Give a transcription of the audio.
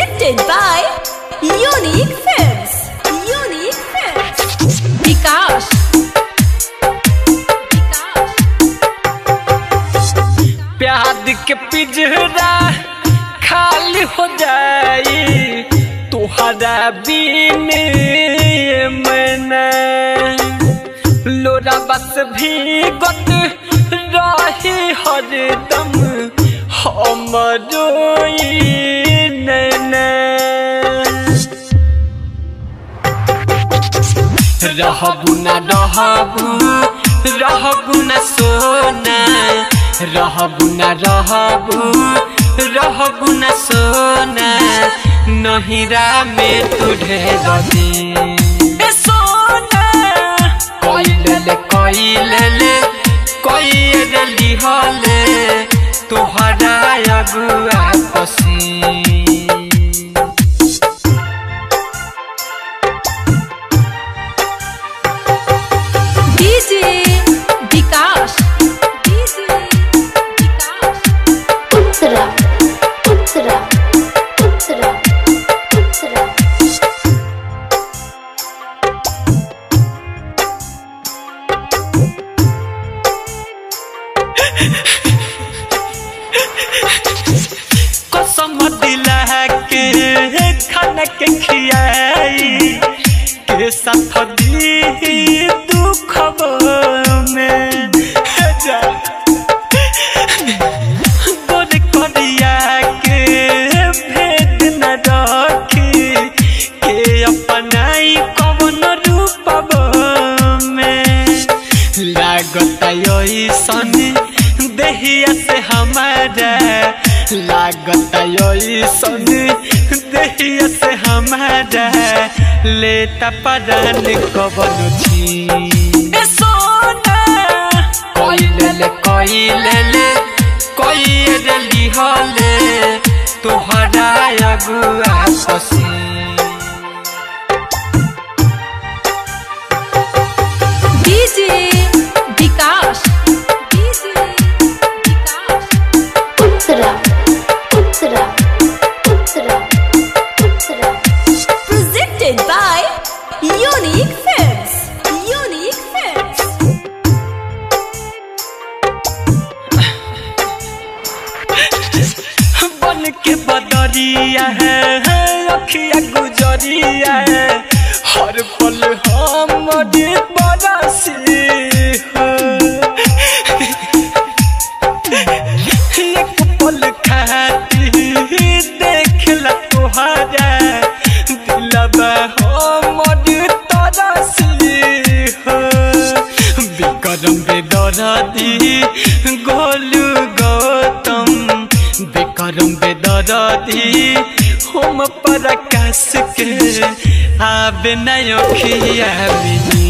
Presented by Unique Films. Unique Films. Vikas. प्यार के पिजरा खाली हो जाई तुहरा बिन मैंने लोरा बस भी गत रही हरदम हमरो नैना रहबू न रहबू रहबू न सोना रहबू न रहबू रहबू न सोना नहिरा में तू ढेर दे सोना कइले ले कइले ले कइले लिहले तोहरा अगुआ पसी DJ Vikas. DJ Vikas. Uttara, Uttara, Uttara, Uttara. कसम दिला के खाना के खियाई के साथ दी दुख में जा गोर करिया के भेद न रखी के अपनाई कवन रूप में लागत ऐसन देहिया से हमारा लागत ऐसन देहिया से हमारा लेता परान कवन छी सोना कइले ले कइले ले कइले लिहले तोहरा अगुआ पसी DJ Vikas. DJ Vikas. Uttara, Uttara, Uttara, Uttara. Presented by Unique Films. Unique Films. बन के बदरिया है अखिया गुजरिया है हर पल हमारे बरसी है एक पल खाती देख ला तुहारा दिलबा हमर तरसी है विक्रम बेदरदी गोलू गौतम विक्रम बेदरदी हम प्रकाश के आब नयो खिया मिली